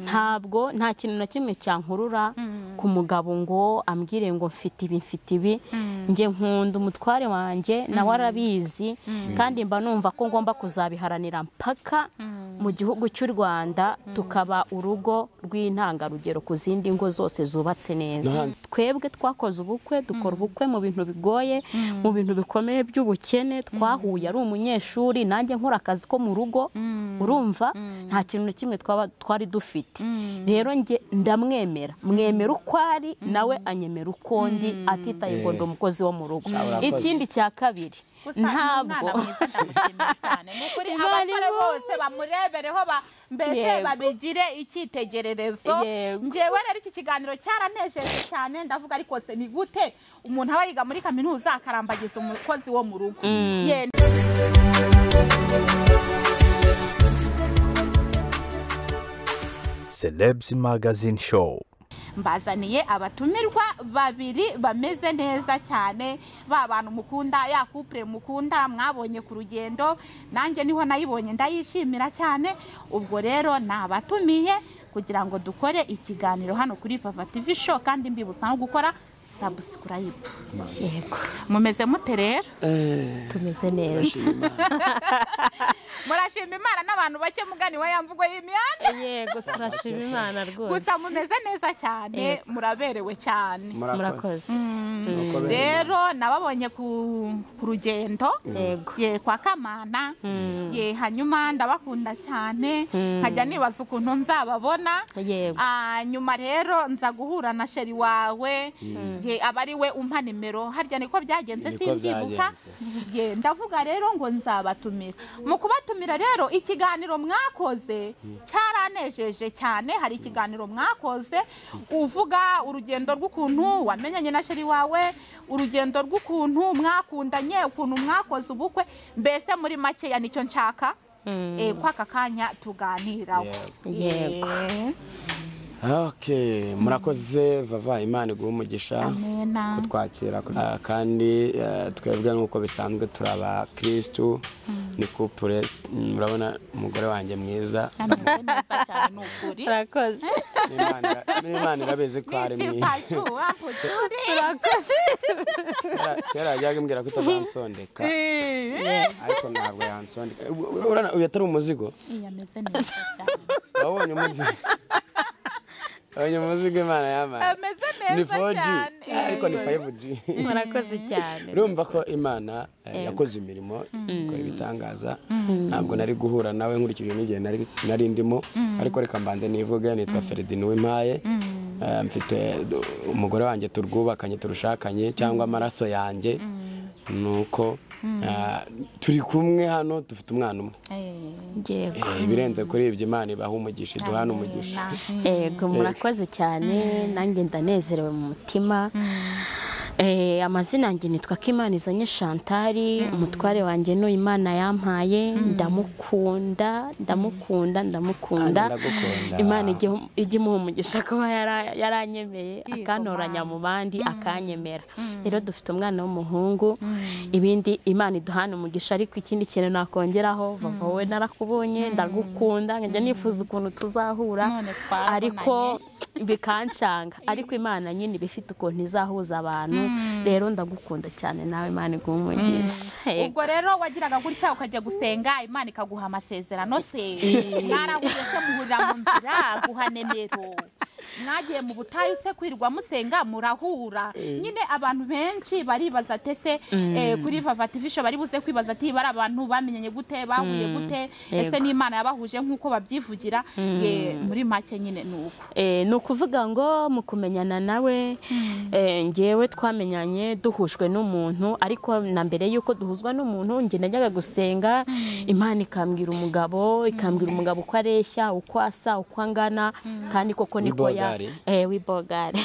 ntabwo nta kintu na kimwe cyankurura ku mugabo ngo ambwire ngo mfite ibi mfite ibi njye nkunda umutware wanjye nawe arabizi kandi mba numva ko ngomba kuzabiharanira mpaka mu gihugu cy'u rwanda tukaba urugo rw'intangarugero ku zindi ngo zose zubatse neza twebwe twakoze ubukwe dukora ubukwe mu bintu bigoye mu bintu bikomeye by'ubukene twahuye ari umunyeshuri nanjye nkora akazi ko mu rugo urumva nta kintu na kimwe twaba twari dufite rero njye ndamwemera mwemera uko ari nawe anyemera uko ndi atitaye ngo ndi umukozi wo mu rugo ikindi cya kabiri ntabwo abasore bose bamurebereho mbese Yego. babigire icyitegererezo Yego. njyewe rero iki kiganiro cyaranejeje cyane ndavuga ariko se ni gute umuntu aba yiga muri kaminuza akarambagiza umukozi wo mu rugo Ye- Celebs Magazine Show. mbazaniye abatumirwa babiri bameze neza cyane ba bantu mukunda ya couple mukunda mwabonye ku rugendo nanjye niho nayibonye ndayishimira cyane ubwo rero nabatumiye kugira ngo dukore ikiganiro hano kuri Vava TV show kandi mbibutsa no gukora subscribe yego mumeze mute rero tumeze neza murashima imana n'abantu bake muganiwe yamvugo y'imyanda yego turashima imana rwose gusa mumeze neza cyane muraberewe cyane murakoze rero nababonye ku ku rugendo Yego. ye kwa kamana ye hanyuma ndabakunda cyane nkajya nibaza ukuntu nzababona Yego. Ah, nyuma rero nza guhura na sheri wawe ye aba ari we umpa nimero harya niko byagenze Niko simbyibuka byagenze. ye ndavuga rero ngo nzabatumira mu kubatumira rero ikiganiro mwakoze cyaranejeje cyane hari ikiganiro mwakoze uvuga urugendo rw'ukuntu wamenyanye na sheri wawe urugendo rw'ukuntu mwakundanye ukuntu mwakoze ubukwe mbese muri makeya nicyo nshaka eh, ko aka kanya tuganiraho Yego. Eh, Okay, murakoze vava imana iguha umugisha amena. kutwakira Ah, kandi eh, twebwe nk'uko bisanzwe turi abakirisitu ni kupure mm, urabona umugore wanjye mwiza Ameze neza cyane ni ukuri murakoze N'Imana- n'imana irabizi ko ari mwiza Ikipashuwa, mpuzuri. Kera- kera yajyaga imbwira ko itazansondeka ariko ntabwo yansondeka Ubu- urabona uyu atari umuzigo Iya, ameze neza cyane wabonye umuzigo wabonye umuzigo imana yamaye Ameze neza ni 4G cyane. ariko ni 5G murakoze cyane urumva ko imana eh, yakoze imirimo ikora ibitangaza ntabwo nari guhura nawe nkurikije n'igihe nari nari ndimo ariko reka mbanze nivuge nitwa feridin w'impaye Eh, mfite du- umugore wanjye turwubakanye turushakanye cyangwa amaraso yanjye ni uko eh, turi kumwe hano dufite umwana umwe Eh, yego Eh, ibirenze kuri ibyo imana ibaha umugisha iduhana umugisha Ego murakoze cyane nanjye ndanezerewe mu mutima Eh, amazina yanjye nitwa Kimanizanye Chantal umutware wanjye ni Imana yampaye ndamukunda ndamukunda ndamukunda Nanjye ndagukunda. Imana ijye- ijye imuha umugisha kuba yara- yaranyemeye akantoranya mu bandi akanyemera rero dufite umwana w'umuhungu ibindi Imana iduhana umugisha ariko ikindi kintu nakongeraho vava wowe narakubonye ndagukunda nkajya nifuza ukuntu tuzahura None twarabonanye. ariko bikancanga ariko imana nyine iba ifite ukuntu izahuza abantu rero ndagukunda cyane nawe imana iguha umugisha Yego. ubwo rero wagiraga gutya ukajya gusenga imana ikaguha amasezerano se mwarahuye se muhurira mu nzira guha nemero mwagiye mu butayu se kwirirwa musenga murahura nyine abantu benshi baribaza ate se eh, kuri vava tv show bari buze kwibaza ati bari abantu bamenyanye gute bahuye gute ese Yego. n'imana yabahuje nk'uko babyivugira Eh, muri make nyine ni uko Eh, ni ukuvuga ngo mu kumenyana nawe eh, ngewe twamenyanye duhujwe n'umuntu ariko na mbere y'uko duhuzwa n'umuntu njye najyaga gusenga imana ikambwira umugabo ikambwira umugabo uko areshya uko asa uko angana kandi koko niko Body Bogari. eh w'ibogari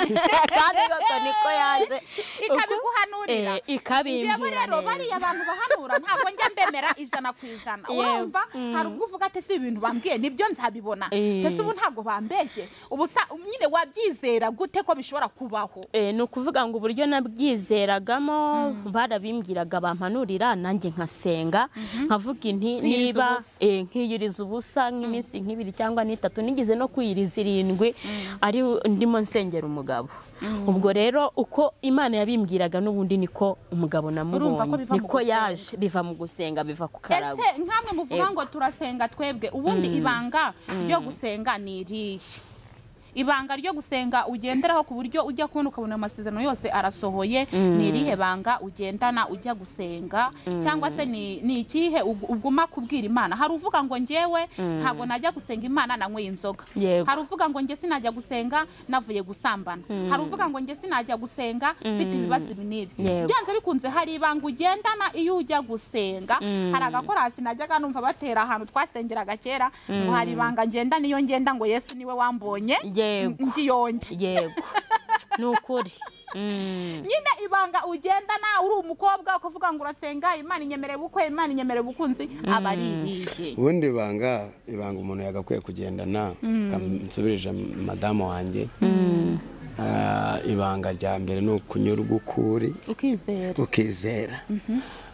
kandi koko niko yaje ikabiguhanurira Eh, ikabimbwira njyewe rero neza. bariya bantu bahanura ntabwo njya mbemera ijana ku ijana Yewe. urumva hari ubwo uvuga ati si ibintu bambwiye nibyo nzabibona Eh. ese ubu ntabwo bambeje ubu sa- nyine wabyizera gute ko bishobora kubaho Eh, ni ukuvuga ngo uburyo nabyizeragamo barabimbwiraga bampanurira nanjye nkasenga nkavuga inti Kwiyiriza niba ubusa. eh, nkiyiriza ubusa nk'iminsi nk'ibiri cyangwa n'itatu nigeze no kwiyiriza irindwi ari ndimo nsengera umugabo ubwo rero uko imana yabimbwiraga n'ubundi niko umugabo Urumva ko namubonye biva mu niko gusenga. yaje biva mu gusenga biva ku karago ese nkamwe muvuga Yego. ngo turasenga twebwe ubundi ibanga ryo gusenga ni irihe ibanga ryo gusenga ugenderaho ku buryo ujya kubona ukabona amasezerano yose arasohoye ni irihe banga ugendana ujya gusenga cyangwa se ni ni ikihe ug- uguma kubwira imana hari uvuga ngo ngewe ntabwo najya gusenga imana nanyweye inzoga Yego. hari uvuga ngo njye sinajya gusenga navuye gusambana hari uvuga ngo njye sinajya gusenga mfite ibibazo ibi n'ibi Yego. byanze bikunze hari ibanga ugendana iyo ujya gusenga hari agakorasi najyaga numva batera ahantu twasengeraga kera ngo hari ibanga ngendana iyo ngenda ngo yesu niwe wambonye Yego. ngiyonge yego ni ukuri Mm. nyine ibanga ugendana uri umukobwa ukavuga ngo urasenga imana inyemereye ubukwe imana inyemereye ubukunzi aba ari irihe ubundi banga ibanga umuntu yagakwiye kugendana nsubirije madamu wanjye Ah, ibanga rya mbere ni ukunyurwa ukuri ukizera ukizera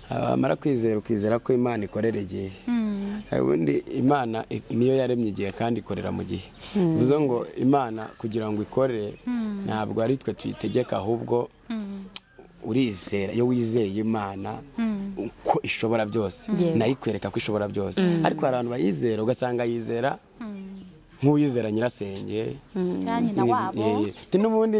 wamara kwizera ukizera ko imana ikorera igihe ubundi imana i- niyo yaremye igihe kandi ikorera mu gihe bivuze ngo imana kugira ngo ikore ntabwo ari twe tuyitegeka ahubwo urizera iyo wizeye imana ko ishobora byose Yego. nayo ikwereka ko ishobora byose ariko hari abantu bayizera ugasanga yizera nk'uwizera nyirasenge cyane na wabo Eh, eh, te n'ubundi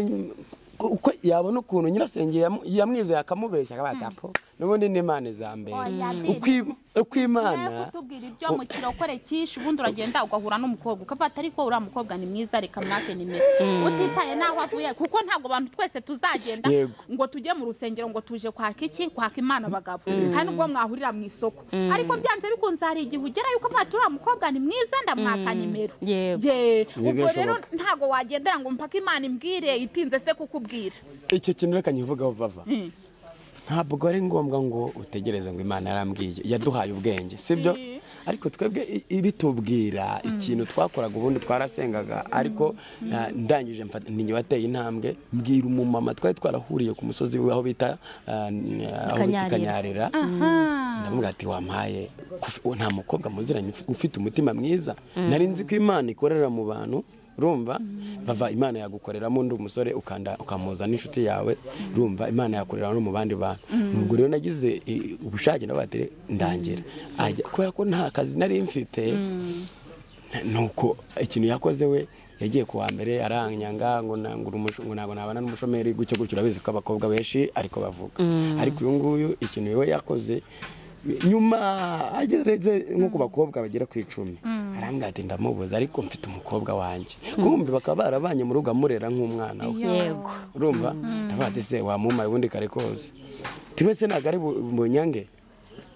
ko- uko yabona ukuntu nyirasenge yamu- yamwizeye akamubeshya akaba yatapo n'ubundi ni imana iza mbere Oya, mbere. Uko i- uko imana kutubwira ibyo mu kirokore cyinshi ubundi uragenda ugahura n'umukobwa ukafata ariko uriya mukobwa ni mwiza reka mwake ni mwiza utitaye n'aho avuye kuko ntabwo abantu twese tuzagenda Yego. ngo tujye mu rusengero ngo tuje kwaka iki kwaka imana abagabo kandi ubwo mwahurira mu isoko ariko byanze bikunze hari igihe ugerayo ukafata uriya mukobwa ni mwiza ndamwaka nimero Yego. Ye, Ibi ubwo rero birashoboka. ntabwo wagendera ngo mpaka imana imbwire itinze se kukubwira icyo kintu reka nyivugaho vava ntabwo ari ngombwa ngo utegereze ngo imana yarambwiye yaduhaye ubwenge sibyo ariko twebwe i- ibitubwira ikintu twakoraga ubundi twarasengaga ariko na- ndangije mfata ninjye wateye intambwe mbwira umumama twari twarahuriye ku musozi aho bita ah, n- aho bita Kanyarira. kanyarira ndavuga ati wampaye kufi- uwo nta mukobwa muziranye uf- ufite umutima mwiza nari nzi ko imana ikorera mu bantu urumva bava imana yagukoreramo undi umusore ukanda ukamuza n'inshuti yawe urumva imana yakorera no mu bandi bantu ubwo rero nagize i- ubushake ndavuga ati ndangira Ajya- kubera ko nta kazi nari mfite nuko ikintu yakoze we yagiye kuwa mbere aranyanga ngo nangura umusho- ngo ntabwo nabana n'umushomeri gutyo gutyo urabizi ko abakobwa benshi ariko bavuga ariko uyu nguyu ikintu we yakoze nyuma ageze nko ku bakobwa bagera ku icumi arambwira ati ndamubuza ariko mfite umukobwa wanjye kumbi bakaba barabanye mu rugo amurera nk'umwana we yego urumva ndavuga ati se wamumaye ubundi kare kose tiwe se ntabwo ari bu- bunyange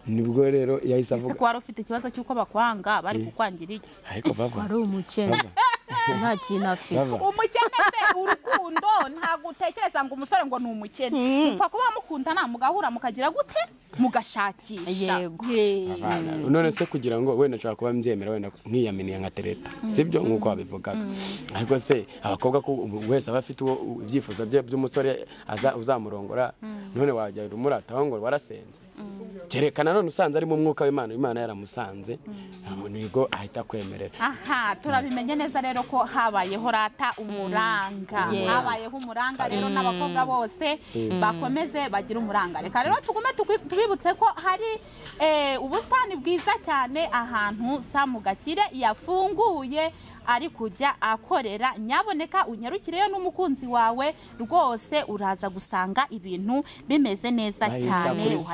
nibwo rero ese yahise avuga ko wari ufite ikibazo cy'uko bakwanga bari kukwangira iki ariko bava ari umukene nta kintu afite bava umukene se urukundo ntabwo utekereza ngo umusore ngo ni umukene mupfa kuba mukundana mugahura mukagira gute mugashakisha Yego. Yeee. Abana. none se kugira ngo wenda nshobora kuba mbyemera wenda nkiyaminiye nka tereta sibyo nk'uko wabivugaga ariko se abakobwa ko ubu- wese aba afite uwo u- ibyifuzo bye by'umusore aza- uzamurongora none wajya umurataho ngo warasenze kerekana none usanze arimo umwuka w'imana imana yaramusanze nigo ahita akwemerera aha turabimenye neza rero ko habayeho rata umuranga Yeah. habayeho umuranga rero n'abakobwa bose bakomeze bagire umuranga reka rero tugume tugu- tubibutse ko hari eh, ubusitani bwiza cyane ahantu samu gakire yafunguye ari kujya akorera nyaboneka unyarukireyo n'umukunzi wawe rwose uraza gusanga ibintu bimeze neza Bahita cyane kuri Serenity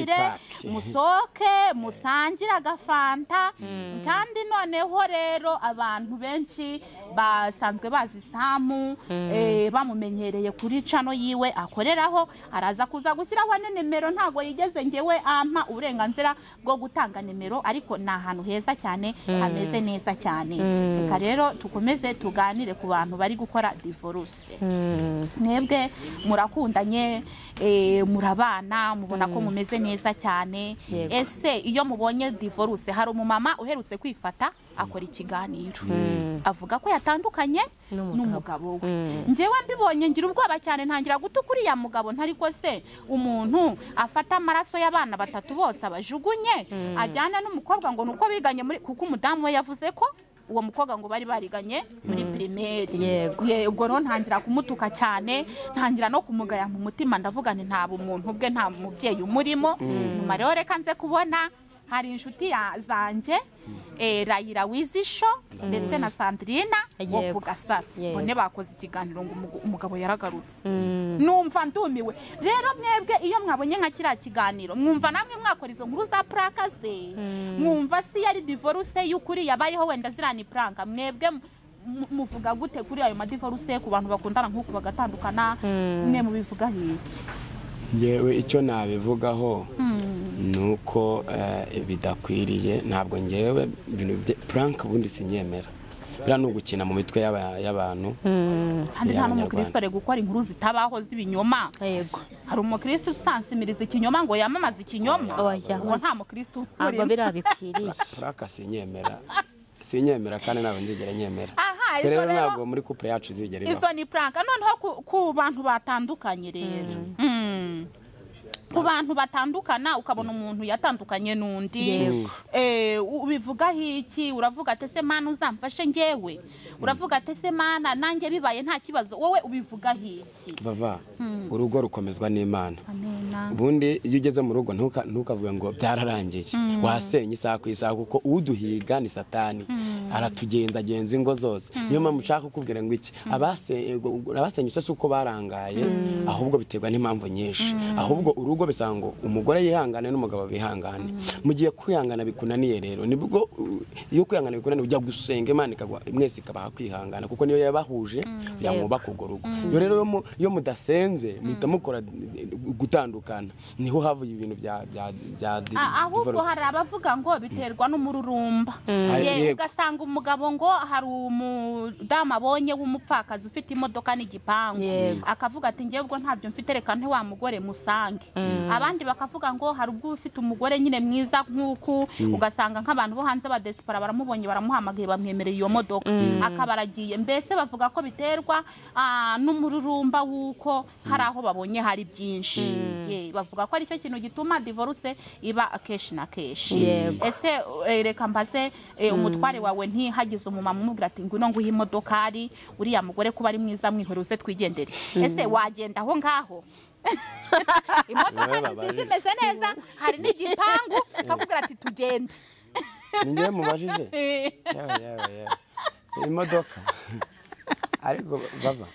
uhanyarukire Park. musohoke musangire agafanta kandi noneho rero abantu benshi basanzwe bazi samu eh, bamumenyereye kuri cano yiwe akoreraho araza kuza gushyiraho na nimero ntabwo yigeze ngewe ampa uburenganzira bwo gutanga nimero ariko ni ahantu heza cyane hameze neza cyane reka reka rero tukomeze tuganire ku bantu bari gukora divorce mwebwe murakundanye eh, murabana mubona ko mumeze neza cyane ese iyo mubonye divorce hari umumama uherutse kwifata akora ikiganiro avuga ko yatandukanye n'umugabo we njyewe mbibonye ngira ubwoba cyane ntangira guta kuriya mugabo ntari ko se umuntu afata amaraso y'abana batatu bose abajugunye ajyana n'umukobwa ngo ni uko biganye muri kuko umudamu we yavuze ko uwo mukobwa ngo bari bariganye muri pirimeri Yego. ubwo rero ntangira kumutuka cyane ntangira no kumugaya mu mutima ndavuga nti nta bumuntu bwe nta mubyeyi umurimo nyuma rero reka nze kubona hari inshuti ya- zanjye eh, rayira wizisho ndetse na sandrina wo Yego. ku gasaro Yego. bone bakoze ikiganiro ngo umugu- umugabo yaragarutse numva ndumiwe rero mwebwe iyo mwabonye nka kiriya kiganiro mwumva namwe mwakora izo nkuru za puraka ze mwumva si yari divorce y'ukuri yabayeho wenda ziriya ni puraka mwebwe mu- mu- muvuga gute kuri ayo madivorce ku bantu bakundana nk'uku bagatandukana mwe mubivuga yiki ngewe icyo nabivugaho ni uko eh, bidakwiriye ntabwo ngewe ibintu bye- prank ubundi sinyemera biriya ni ugukina mu mitwe y'aba- y'abantu kandi nta Yeah, n'umukristo ari gukora inkuru zitabaho z'ibinyoma yego hari umukristo usansimiriza ikinyoma ngo yamamaze ikinyoma Oya, uwo nta oya. mukristo ntabwo urimo. biriya bikwiriye puraka sinyemera sinyemera kandi ntabwo nzigera nyemera Aha, Twe izo rero rero- ntabwo muri couple yacu izigera ibaho izo ni prank noneho ku- ku bantu batandukanye rero Mm. ku bantu batandukana ukabona umuntu yatandukanye n'undi Yego. Eh, u- ubivugaho iki uravuga ati ese mana uzamfashe ngewe uravuga ati ese mana nanjye bibaye nta kibazo wowe ubivugaho iki bava urugo rukomezwa n'imana amena ubundi iyo ugeze mu rugo ntuka- ntukavuge ngo byararangiye wasenye isaha ku isaha kuko uduhiga ni satani aratugenzagenza ingo zose niyo mpamvu nshaka kukubwira ngo iki abase- ubwo- abasenye se si uko barangaye ahubwo biterwa n'impamvu nyinshi ahubwo urugo bisa ngo umugore yihangane n'umugabo bihangane mu gihe kwihangana bikunaniye rero nibwo uh, iyo kwihangana bikunaniye ujya gusenga imana ikagwa mwese ikabaha kwihangana kuko niyo yabahuje kugira ngo mwubake urwo rugo iyo rero iyo mu- iyo mudasenze muhita mukora gutandukana niho havuye ibintu bya bya bya di- A- ahubwo divorce. hari abavuga ngo biterwa n'umururumba Hari- Ye- yego. ugasanga umugabo ngo hari umudamu abonye w'umupfakazi ufite imodoka n'igipangu Yego. akavuga ati ngewe ubwo ntabyo mfite reka nte wa mugore musange abandi bakavuga ngo hari ubwo ufite umugore nyine mwiza nk'uku ugasanga nk'abantu bo hanze badesipara baramubonye baramuhamagaye bamwemereye iyo modoka akaba aragiye mbese bavuga ko biterwa ah, n'umururumba w'uko hari aho babonye hari byinshi Ye, bavuga ko aricyo kintu gituma divorce iba akenshi na kenshi Yego. ese eh, reka mbaze eh, umutware wawe ntihagize umumama umubwira ati ngwino nguhe imodoka ari uriya mugore kuba ari mwiza mwiheruze twigendere ese wagenda aho ngaho imodoka Niwe ni nziza babajije. imeze neza hari n'igipangu akakubwira ati tugende ni ngewe mubajije Yewe, yewe, yewe. imodoka ariko bava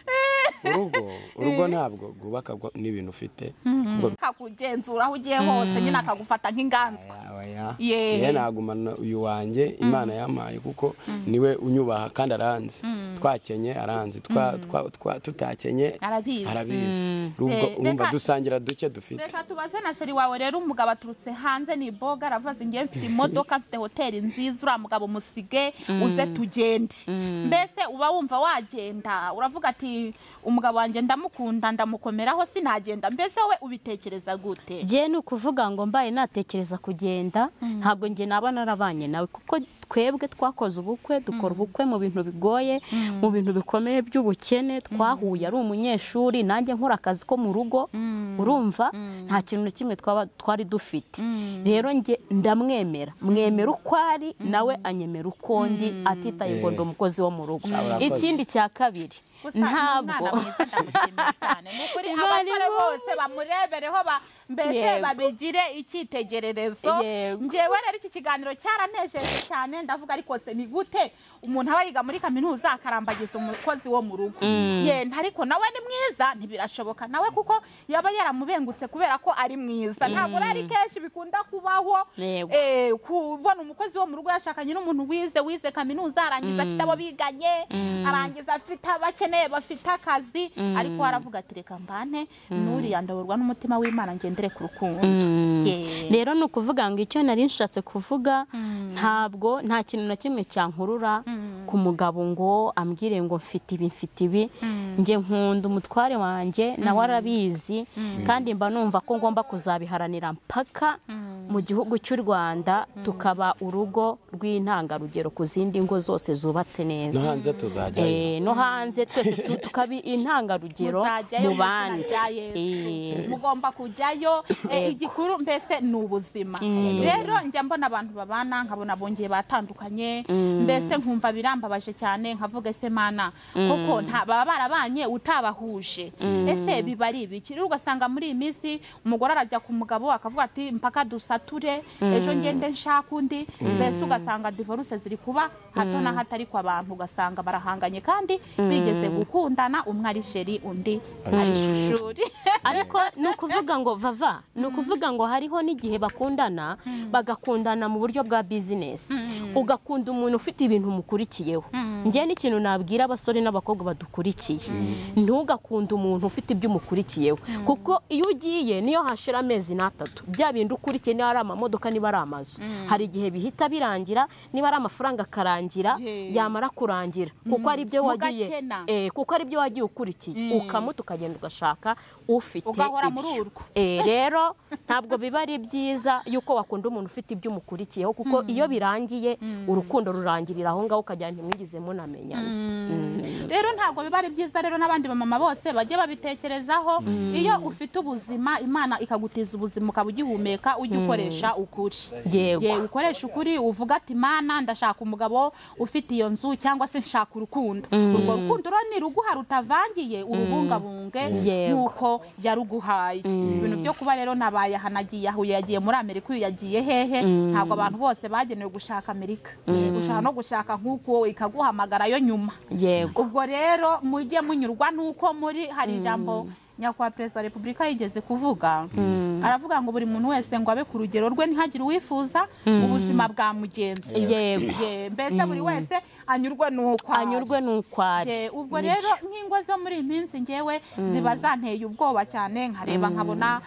urugo urugo ntabwo rwubaka n'ibintu ufite ubwo akakugenzura aho ugiye hose nyine akagufata nk'inganzwa Aya, Yeee. yewe nagumana uyu wanjye imana yampaye kuko niwe unyubaha kandi aranzi twakenye aranzi twa- twa- twa- tutakenye Arabizi. Rubwo Eh, urumva reka- dusangira duke dufite reka tubaze na sheri wawe rero umugabo aturutse hanze ni boga aravuga ati ngewe mfite imodoka mfite hoteli nziza uriya mugabo musige uze tugende mbese uba wumva wagenda uravuga ati umugabo wanjye ndamukunda ndamukomeraho sinagenda mbese wowe ubitekereza gute njyewe ni ukuvuga ngo mbaye natekereza kugenda ntabwo njye naba narabanye nawe kuko twebwe twakoze ubukwe dukora ubukwe mu bintu bigoye mu bintu bikomeye by'ubukene twahuye ari umunyeshuri nanjye nkora akazi ko mu rugo urumva nta kintu na kimwe twaba- twari dufite rero njye ndamwemera mwemera uko ari nawe anyemera uko ndi atitaye ngo ndi umukozi wo mu rugo Urakoze. ikindi cya kabiri Gusa ni umwana ntabwo mwiza ndamushimiye cyane ni ukuri Umwana abasore mwiza. bose bamurebereho ba mbese Yego. babigire icyitegererezo Yego. ngewe rero iki kiganiro cyaranejeje cyane ndavuga ariko se ni gute umuntu aba yiga muri kaminuza akarambagiza umukozi wo mu rugo yenda ariko nawe ni mwiza ntibirashoboka nawe kuko yaba yaramubengutse kubera ko ari mwiza ntabwo rero ari kenshi bikunda kubaho Yego. eh, kubona umukozi wo mu rugo yashakanye n'umuntu wize wize kaminuza arangiza afite abo biganye arangiza afite abakeneye bafite akazi ariko aravuga ati reka mbane n'uriya ndaburwa n'umutima w'imana ngendere ku rukundo Yeah. rero ni ukuvuga ngo icyo nari nshatse kuvuga ntabwo nta kintu na kimwe cyankurura ku ku mugabo ngo ambwire ngo mfite ibi mfite ibi njye nkunda umutware wanjye nawe arabizi kandi mba numva ko ngomba kuzabiharanira mpaka mu gihugu cy'u rwanda tukaba urugo rw'intangarugero ku zindi ngo zose zubatse no neza hanze tuzajyayo Eh, no hanze twese tu- tukaba intangarugero muzajyayo mu mu izina bandi rya Yesu. Eh, mugomba kujyayo eh, igikuru mbese ni ubuzima rero njya mbona abantu babana nkabona bongeye batandukanye mbese nkumva birambabaje cyane nkavuga ese mana kuko nta baba barabanye utabahuje ese biba ari ibiki rero ugasanga muri iyi minsi umugore arajya ku mugabo akavuga ati mpaka dusature ejo ngende nshaka undi mbese ugasanga divorce ziri kuba hato na hato ariko abantu ugasanga barahanganye kandi bigeze gukundana umwe ari sheri undi ari shushuri ariko ni ukuvuga ngo vava ni ukuvuga ngo hariho n'igihe bakundana bagakundana mu buryo bwa bizinesi ugakunda umuntu ufite ibintu umukurikiyeho njyewe n'ikintu nabwira abasore n'abakobwa badukurikiye ntugakunde umuntu ufite ibyo umukurikiyeho kuko iyo ugiye niyo hashira amezi n'atatu bya bindi ukurikiye niba ari amamodoka niba ari amazu hari igihe bihita birangira niba ari amafaranga akarangira Yeah. yamara kurangira kuko ari byo wagiye Mugakena. eh, kuko ari byo wagiye ukurikiye ukamuta ukagenda ugashaka ufite ufite Ugahora ibyo. muri urwo. Eh, rero ntabwo biba ari byiza yuko wakunda umuntu ufite ibyo umukurikiyeho kuko iyo birangiye urukundo rurangirira aho ngaho ukajya ntimwigize munamenyana rero ntabwo biba ari byiza rero n'abandi bamama bose bajye babitekerezaho iyo ufite ubuzima imana ikagutiza ubuzima ukaba ugihumeka ujya ukoresha ukuri Yego. Yewe, ukoresha ukuri uvuga ati mana ndashaka umugabo ufite iyo nzu cyangwa se nshaka urukundo urwo rukundo rero niruguha rutavangiye urubungabunge Yego. nk'uko yaruguhaye ibintu byo kuba rero nabaye aha nagiye aho uyu yagiye muri amerika uyu yagiye hehe ntabwo abantu bose bagenewe gushaka amerika ushaka no gushaka nk'uko ikaguhamagara yo nyuma yego ubwo rero mujye munyurwa n'uko muri hari ijambo nyakubahwa perezida wa repubulika yigeze kuvuga aravuga ngo buri muntu wese ngo abe ku rugero rwe ntihagire uwifuza ubuzima bwa mugenzi Yego. Ye, mbese buri wese anyurwe n'uko ari. anyurwe n'ukwari Ye, ubwo rero nk'ingo zo muri iyi minsi ngewe ziba zanteye ubwoba cyane nkareba nkabona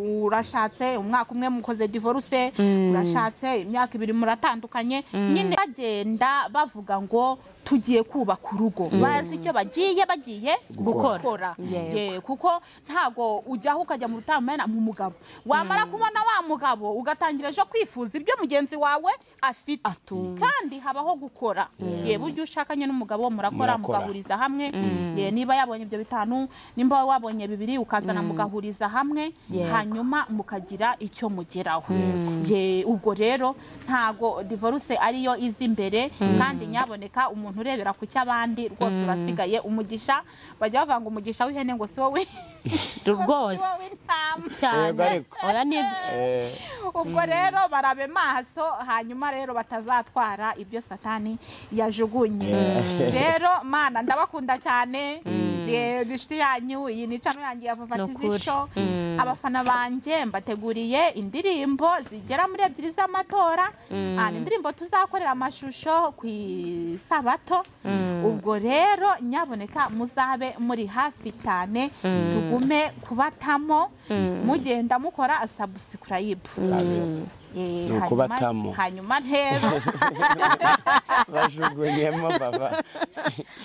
urashatse umwaka umwe mukoze divorce urashatse imyaka ibiri muratandukanye nyine bagenda bavuga ngo tugiye kubaka urugo bazi icyo bagiye bagiye Gukora. gukora Yego. Ye, kuko ntago ujyaho ukajya mu rutamena mu mugabo wamara kubona wa mugabo ugatangira ejo kwifuza ibyo mugenzi wawe afite Atunze. kandi habaho gukora yeba ujya ushakanye n'umugabo murakora Murakora. mugahuriza hamwe Ye, niba yabonye ibyo bitanu nimba wowe wabonye bibiri ukazana mugahuriza hamwe Yego. hanyuma mukagira icyo mugeraho Ye, ubwo rero ntago divorce ariyo izi imbere kandi nyaboneka umuntu urebera ku cy'abandi rwose urasigaye umugisha bajya bavuga ngo umugisha w'ihene ngo si wowe rwose w'intama cyane Yego, ariko. oya nibyo Eh, ubwo rero barabe maso hanyuma rero batazatwara ibyo satani yajugunye rero mana ndabakunda cyane Ye, inshuti yanyu iyi ni cano yanjye ya vuba Ni tv ukuri. show abafana banjye mbateguriye indirimbo zigera muri ebyiri z'amatora Ah, ni indirimbo tuzakorera amashusho ku isabato ubwo rero nyaboneka muzabe muri hafi cyane tugume kubatamo mugenda mukora sabusikarayibu bazize Eh, Ni ukubatamo. hanyuma- hanyuma rero bajugunyemo baba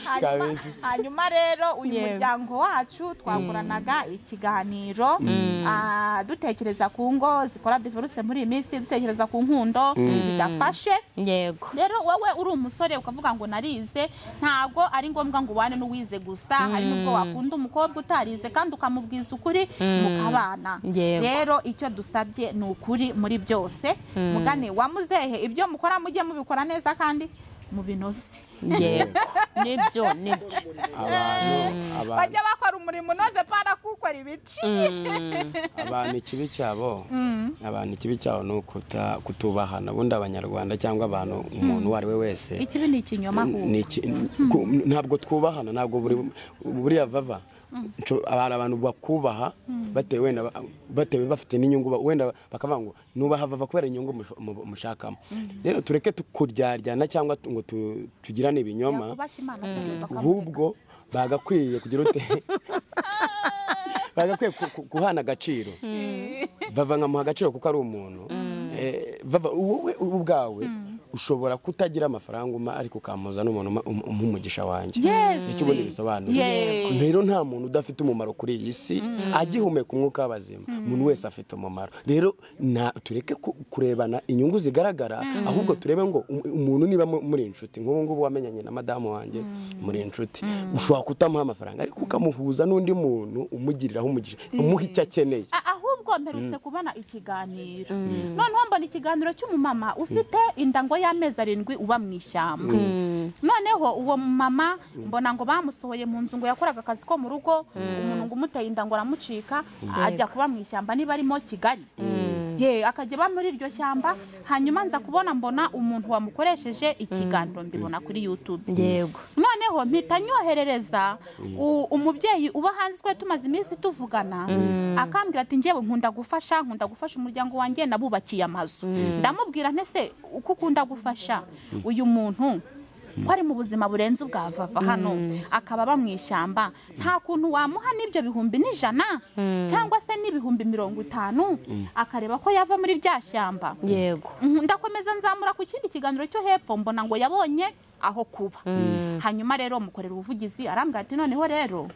hanyuma- kabisi hanyuma rero uyu Yewe. muryango wacu twakoranaga ikiganiro ah, dutekereza ku ngo zikora divorce muri iyi minsi dutekereza ku nkundo zidafashe yego rero wowe uri umusore ukavuga ngo narize ntago ari ngombwa ngo ubane n'uwize gusa hari n'ubwo wakunda umukobwa utarize kandi ukamubwiza ukuri mukabana Yego. rero icyo dusabye ni ukuri muri byose mugane wamuzehe ibyo mukora mujye mubikora neza kandi mubinoze yego nibyo nibyo abantu abantu bajya bakora umurimo unoze pana kuwukora ibice abantu ikibi cyabo abantu ikibi cyabo ni ukuta- kutubahana ubundi abanyarwanda cyangwa abantu umuntu uwo ari we wese ikibi ni ikinyoma ni iki- ku- ntabwo twubahana ntabwo buri- buriya vava Nco- hari abantu bakubaha batewe wenda ba- batewe bafite n'inyungu ba- wenda bakavuga ngo nubaha vava kubera inyungu mush- mu- mushakamo rero tureke tu- kuryaryana cyangwa tu- ngo tu- tugirane ibinyoma yakubashya imana ahubwo bagakwiye kugira ute bagakwiye ku- ku- guhana agaciro vava nkamuha agaciro kuko ari umuntu Eh, vava wowe ubwawe ushobora kutagira amafaranga uma ariko ukamuza n'umuntu uma- um- umuha umugisha wanjye Yes. icyo ubundi bisobanura Yego. rero nta muntu udafite umumaro kuri iyi si agihumeka umwuka w'abazima umuntu wese afite umumaro rero nta- tureke ku- kurebana inyungu zigaragara ahubwo turebe ngo um- umuntu niba mu- muri inshuti nk'ubu ngubu wamenyanye na madamu wanjye muri inshuti ushobora kutamuha amafaranga ariko ukamuhuza n'undi muntu umugiriraho umugisha umuha icyo akeneye A- ahubwo mperutse kubona ikiganiro noneho mbona ikiganiro cy'umumama ufite inda ngo y'amezi arindwi uba mu ishyamba noneho uwo mumama mbona ngo bamusohoye mu nzu ngo yakoraga akazi ko mu rugo umuntu ngo umuteye inda ngo aramucika ajya kuba mu ishyamba niba arimo kigali ye akajya aba muri iryo shyamba hanyuma nza kubona mbona umuntu wamukoresheje ikiganiro mbibona kuri yutube yego noneho mpita nyoherereza u- umubyeyi uba hanze twe tumaze iminsi tuvugana akambwira ati ngewe nkunda gufasha nkunda gufasha umuryango wanjye nabubakiye amazu ndamubwira ntese uko ukunda gufasha uyu muntu ko ari mu buzima burenze ubwa vava hano akaba aba mu ishyamba nta kuntu wamuha n'ibyo bihumbi n'ijana cyangwa se n'ibihumbi mirongo itanu akareba ko yava muri rya shyamba yego Mhm, ndakomeza nzamura ku kindi kiganiro cyo hepfo mbona ngo yabonye aho kuba hanyuma rero mukorera ubuvugizi arambwira ati noneho rero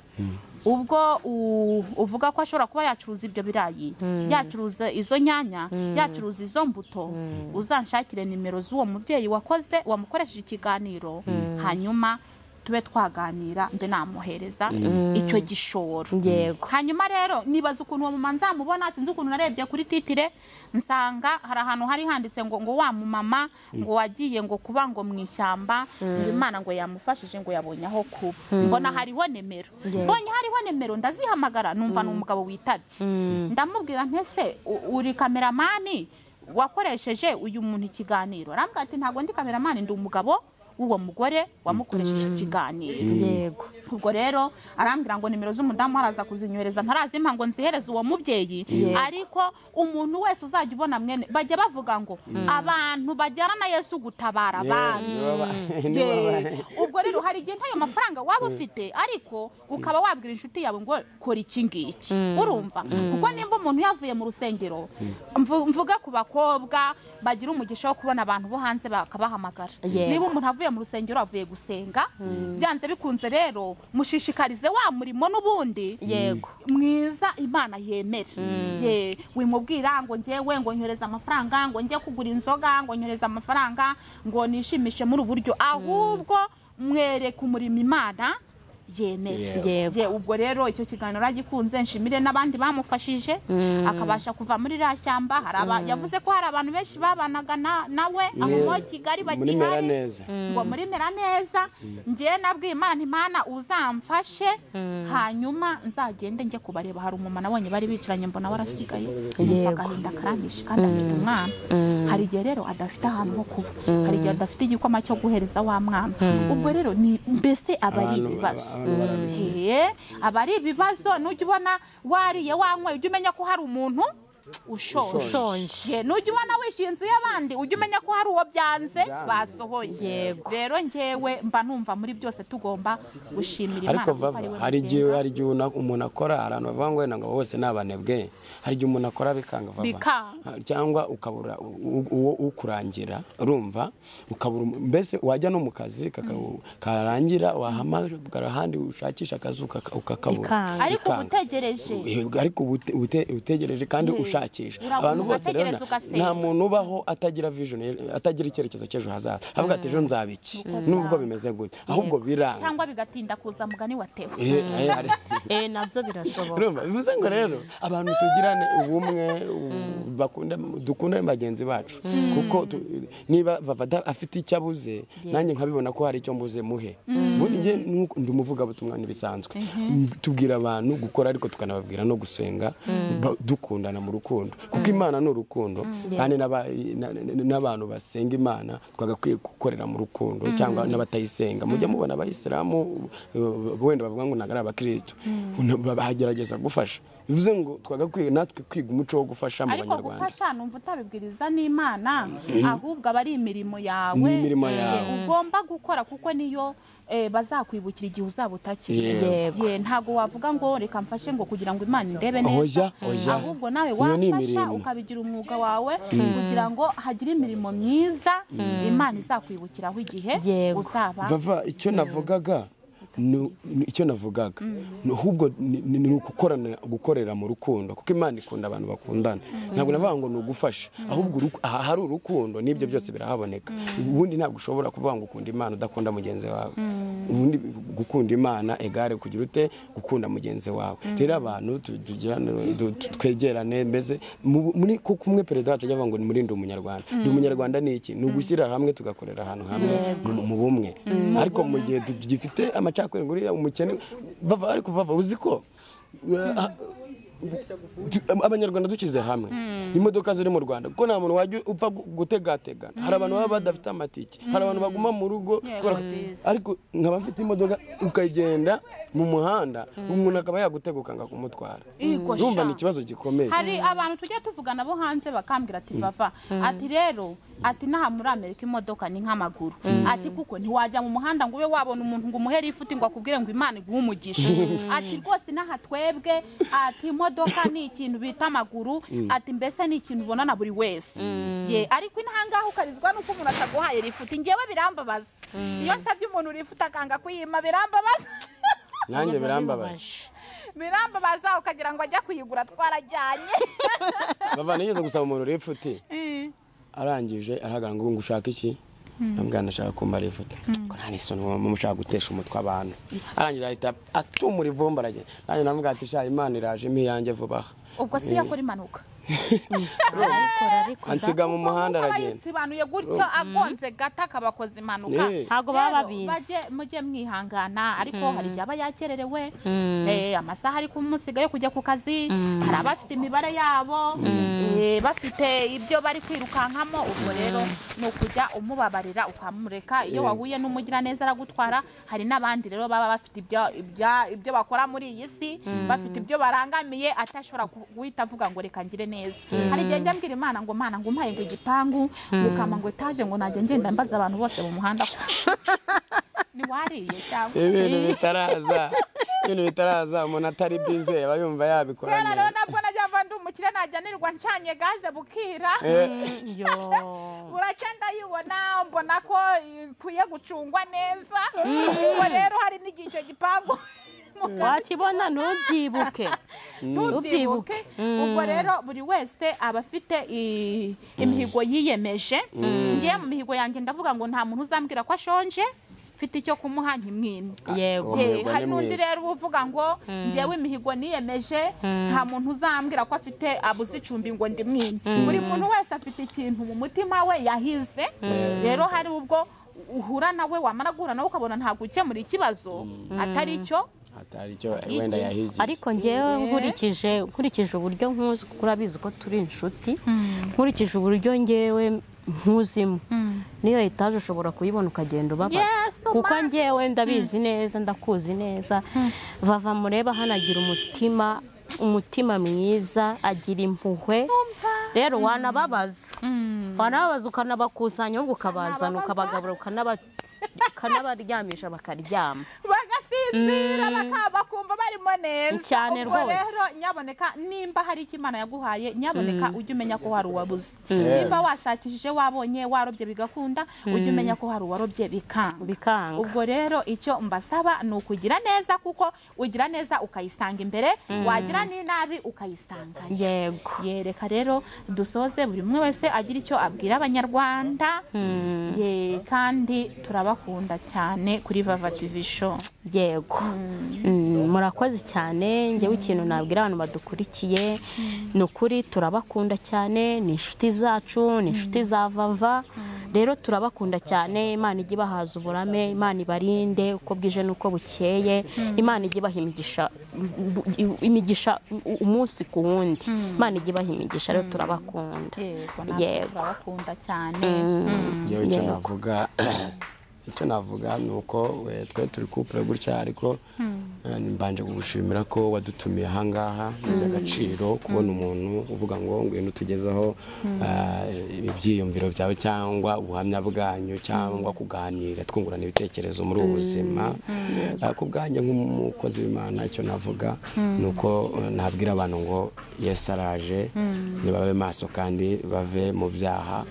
ubwo u- uvuga ko ashobora kuba yacuruza ibyo birayi yacuruza izo nyanya yacuruza izo mbuto uzanshakire nimero z'uwo mubyeyi wakoze wamukoresheje ikiganiro hanyuma tube twaganira mbe namuhereza icyo gishoro Yego. hanyuma rero nibaza ukuntu uwo mumama nzamubona sinzi ukuntu narebye kuri titire nsanga hari ahantu hari handitse ngo ngo wa mumama ngo wagiye ngo kuba ngo mu ishyamba ngo imana ngo yamufashije ngo yabonye aho kuba mbona hariho nimero mbonye hariho nimero ndazihamagara numva ni umugabo witabye ndamubwira ntese u- uri kameramani wakoresheje uyu muntu ikiganiro arambwira ati ntabwo ndi kameramani ndi umugabo w'uwo mugore wamukoresheje ikiganiro yego ubwo rero arambwira ngo nimero z'umudamu araza kuzinyohereza ntarazimpa ngo nzihereze uwo mubyeyi ariko umuntu wese uzajya ubona mwene bajya bavuga ngo abantu bajyana na yesu gutabara abandi Ye. ubwo rero hari igihe ntayo mafaranga waba ufite ariko ukaba wabwira inshuti yawe ngo kora iki ngiki urumva kuko nimba umuntu yavuye mu rusengero mvu- mvuga ku bakobwa bagira umugisha wo kubona abantu bo hanze bakabahamagara Yego. niba umuntu avuye mu rusengero avuye gusenga byanze bikunze rero mushishikarize wa murimo n'ubundi yego mwiza imana yemera ye wimubwira ngo ngewe ngo nyoreze amafaranga ngo njye kugura inzoga ngo nyoreze amafaranga ngo nishimishe muri ubu buryo ahubwo mwereke umurimo imana yemera Yego. Ye, ubwo rero icyo kiganiro aragikunze nshimire n'abandi bamufashije akabasha kuva muri ririya shyamba hari aba- yavuze ko hari abantu benshi babanaga na- nawe abo muri kigali muri mera bagihari neza ngo muri mera neza ngewe nabwiye imana imana uzamfashe hanyuma nzagende njye kubareba hari umumama nabonye bari bicaranye mbona warasigaye yumva agahinda karanyishe kandi afite umwana hari igihe rero adafite ahantu ho kuba hari igihe adafite igikoma cyo guhereza wa mwana ubwo rero ni mbese aba ari Abantu- ibibazo abantu barabizi. Ye, aba ari ibibazo nujya ubona wariye wanyweye ujya umenya ko hari umuntu ushoje ushonje ye nujya ubona wishyuye inzu y'abandi ujya umenya ko hari uwo byanze basohoye Yego. rero ngewe mba numva muri byose tugomba gushimira imana ariko kuko vava ari we hari igihe mugenga. hari igihe una- umuntu akora abantu bavuga ngo wenda ngo bose ni abanebwe hari igihe umuntu akora bikanga vava Bikanga. cyangwa ukabura u- u- uwo ukurangira urumva ukabura umu- mbese wajya no mu kazi kaka- karangira wahamagara ahandi ushakisha akazi ukaka- ukakabura Bikanga. ariko uba Bikanga. utegereje Eh, ariko uba ute- ute- utegereje kandi ushakisha Uravuga abantu ngo bose rero ugategereza nta- ugasenga. nta muntu ubaho atagira vision ye- atagira icyerekezo cy'ejo hazaza avuga ati ejo nzaba iki nubwo bimeze gutya ahubwo biranga cyangwa bigatinda kuza mugani watewe Eh, eh, hari- eh nabyo birashoboka urumva bivuze ngo rero abantu tugirane ubumwe u- bakunda dukundane bagenzi bacu kuko tu- niba Vava ada- afite icyo abuze nanjye nkabibona ko hari icyo mbuze muhe ubundi njye nuko- ndi umuvugabutumwa ntibisanzwe M- tubwira abantu gukora ariko tukanababwira no gusenga ba- dukundana mu rukundo kuko imana ni urukundo kandi n'aba- na- na- n'abantu basenga imana twagakwiye gukorera mu rukundo cyangwa n'abatayisenga mujya mubona abayisilamu uh, wenda bavuga ngo ntabwo ari abakirisitu bagerageza gufasha bivuze ngo twagakwiye natwe kwiga umuco wo gufasha mu ariko banyarwanda gufasha numva utabibwiriza n'imana ahubwo aba ari imirimo yawe Ni imirimo eh, yawe. ugomba gukora kuko niyo eh, bazakwibukira igihe uzaba utakiri Yego. Yego. Ye, ntago wavuga ngo reka mfashe ngo kugira ngo imana indebe neza Oya, oya. ahubwo nawe Iyo wafasha ni imirimo. ukabigira umwuga wawe kugira ngo hagire imirimo myiza imana izakwibukiraho igihe Yego. uzaba vava icyo navugaga ni- ni- icyo navugaga Ni- ahubwo ni ni- ni ugukorana gukorera mu rukundo kuko imana ikunda abantu bakundana ntabwo navuga ngo ni ugufasha ahubwo uruku- aha hari urukundo n'ibyo byose birahaboneka ubundi ntabwo ushobora kuvuga ngo ukunda imana udakunda mugenzi wawe ubundi gukunda imana egare kugira ute gukunda mugenzi wawe rero abantu tu- tugirane- du- tu- twegerane mbese mu- muri ko kumwe perezida wacu ajya avuga ngo nimurinde umunyarwanda ndi umunyarwanda ni iki ni ugushyira hamwe tugakorera ahantu hamwe mu- mu bumwe ariko mu gihe tugifite amacakubiri ngo uriya umukene bava ariko bava uzi ko eh, ah, tu- abanyarwanda dushyize hamwe imodoka ziri mu rwanda kuko nta muntu wajya upfa gu- gutegategana hari abantu baba badafite amatike hari abantu baguma mu rugo kubera ko- ariko nkaba mfite imodoka ukagenda mu muhanda umuntu akaba yaguteguka ngo akumutwara Igwa sha. urumva ni ikibazo gikomeye hari abantu tujya tuvugana bo hanze bakambwira ati vava ati rero ati n'aha muri amerika imodoka ni nk'amaguru ati kuko ntiwajya mu muhanda ngo ube wabona umuntu ngo umuhere ifuti ngo akubwire ngo imana iguhe umugisha ati rwose n'aha twebwe ati imodoka ni ikintu bita amaguru ati mbese ni ikintu ubona na buri wese ye ariko inaha ngaha ukarizwa n'uko umuntu ataguhaye rifuti ngewe birambabaza iyo nsabye umuntu rifuti akanga kuyima birambabaza nanjye birambabaje birambabaza ukagira ngo ajya kuyigura twarajyanye bava nigeze gusaba umuntu refuti arangije arahagarara ngo ngo ushaka iki nabwana ashaka kumara ifuti ko nta n'isoni uwo muntu ushaka gutesha umutwe abantu arangije ahita atumura ivumba aragenda nanjye navuga ati sha imana iraje impiyange vuba aha ubwo si iyo akora impanuka arabikora ariko ansiga mu muhanda Kuko aba aragenda yitsibanuye gutyo agonze gato akabakoza impanuka Eh. Ntabwo baba Rero, babizi. bajye- mujye mwihangana ariko hari igihe aba yakererewe eh, amasaha ari kumusiga yo kujya ku kazi hari abafite imibare yabo eh, bafite ibyo bari kwirukankamo ubwo rero ni ukujya umubabarira ukamureka iyo Eh. wahuye n'umugiraneza aragutwara hari n'abandi rero baba bafite ibyo- ibya- ibyo bakora muri iyi si bafite ibyo barangamiye atashobora ku- guhita avuga ngo reka ngire neza hari igihe njya mbwira imana ngo mana ngo umpaye ngo igipangu mukama ngo etaje ngo najya ngenda mbaza abantu bose mu muhanda ko ntiwariye cyangwa ibintu bitaraza ibintu bitaraza umuntu atari bize aba yumva yabikora kera rero neza nabwo najya mva ndi umukire najya nirwa ncanye gaze bukira yo buracya ndayibona mbona ko ikwiye gucungwa neza ubwo rero hari n'igihe icyo gipangu wakibona ntubyibuke ntubyibuke ubwo rero buri wese aba afite i- imihigo yiyemeje ngiye mu mihigo yanjye ndavuga ngo nta muntu uzambwira ko ashonje mfite icyo kumuha nkimwine yego Uwo muhigo ni hari n'undi mwiza. rero uba uvuga ngo ngewe imihigo niyemeje nta muntu uzambwira ko afite abuze icumbi ngo ndi mwine buri muntu wese afite ikintu mu mutima we yahize rero hari ubwo uhura nawe wamara guhura nawe ukabona ntabwo ukemura ikibazo atari cyo atari icyo wenda yahigiye ariko ngewe nkurikije nkurikije uburyo nkuzi kuko urabizi ko turi inshuti nkurikije uburyo ngewe nkuzimo n'iyo etaje ushobora kuyibona ukagenda Yes, ubabaza kuko ma. ngewe ndabizi neza ndakuzi neza vava mureba hano agira umutima umutima mwiza agira impuhwe rero wanababaza wanababaza ukanabakusanya ahubwo ukabazana Ukanababaza. ukabagabura ukanaba- ukanabaryamisha bakaryama bagasinzira bakaba bakumva barimo neza Cyane ubwo rwose. rero nyaboneka nimba hari icyo imana yaguhaye nyaboneka ujye umenya ko hari uwabuze nimba washakishije wabonye warobye bigakunda ujye umenya ko hari uwarobye bikanga Bikanga. ubwo rero icyo mbasaba ni ukugira neza kuko ugira neza ukayisanga imbere wagira n'inabi ukayisanga yego yereka rero dusoze buri umwe wese agira icyo abwira abanyarwanda ye kandi turabakunda cyane kuri vava tv show yego Mm, murakoze cyane ngewe ikintu nabwira abantu badukurikiye ni ukuri turabakunda cyane ni inshuti zacu ni inshuti za vava rero turabakunda cyane imana ijye ibahaza uburame imana ibarinde uko bwije n'uko bukeye imana ijye ibaha imigisha imigisha umunsi ku wundi imana ijye ibaha imigisha rero turabakunda yego Yego. natwe turabakunda cyane yewe icyo Yego. navuga icyo navuga ni uko we, twe turi kupure gutya ariko Eh, mbanje kugushimira ko wadutumiye ahangaha ni iby'agaciro kubona umuntu uvuga ngo ngwino utugezaho eh, ibyiyumviro byawe cyangwa ubuhamya bwanyu cyangwa kuganira twungurana ibitekerezo muri ubu buzima Eh, ku bwanjye nk'umukozi w'imana icyo navuga ni uko eh, nabwira abantu ngo yesu araje nibabe maso kandi bave mu byaha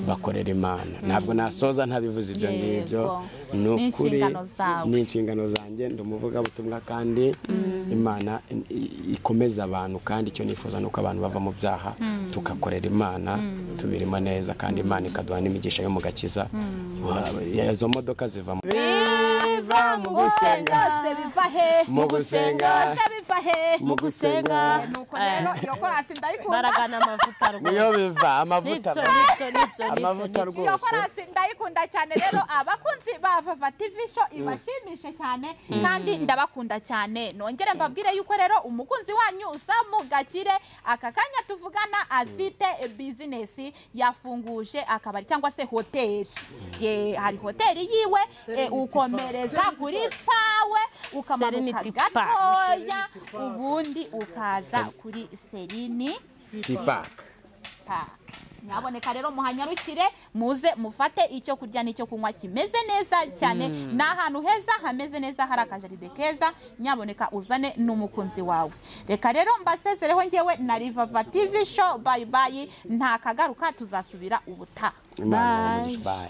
bakorera imana ntabwo nasoza ntabivuze ibyo ngibyo Yego. ni ukuri N'inshingano zawe. ni inshingano zanjye ndi umuvugabutumwa kandi imana i- i- ikomeza abantu kandi icyo nifuza ni uko abantu bava mu byaha tugakorera imana tubirimo neza kandi imana ikaduha n'imigisha yo mu gakiza Wa- izo modoka ziva mu biva mu gusenga byose biva he mu gusenga byose biva he mu gusenga nuko rero iyo korasi ndayikunda baragana amavuta niyo rwose biva amavuta nibyo nibyo nibyo amavuta nibyo iyo rwose korasi ndayikunda cyane rero abakunzi ba vava tv show ibashimishe cyane kandi ndabakunda cyane nongere mbabwire yuko rero umukunzi wanyu usamu gakire aka kanya tuvugana afite bizinesi yafunguje akabari cyangwa se hoteli Ye, hari hoteli yiwe eh, ukomereza kuri fawe ukamanuka Serenity Park. gatoya ubundi ukaza kuri serini tipaka Ta. nyaboneka rero muhanyarukire muze mufate icyo kurya n'icyo kunywa kimeze neza cyane ni ahantu heza hameze neza hari akajaride keza nyaboneka uzane n'umukunzi wawe reka rero mbasezereho ngewe na rivava tv show bayi bayi nta kagaruka tuzasubira ubutaha imana ibahe umugisha. Bye.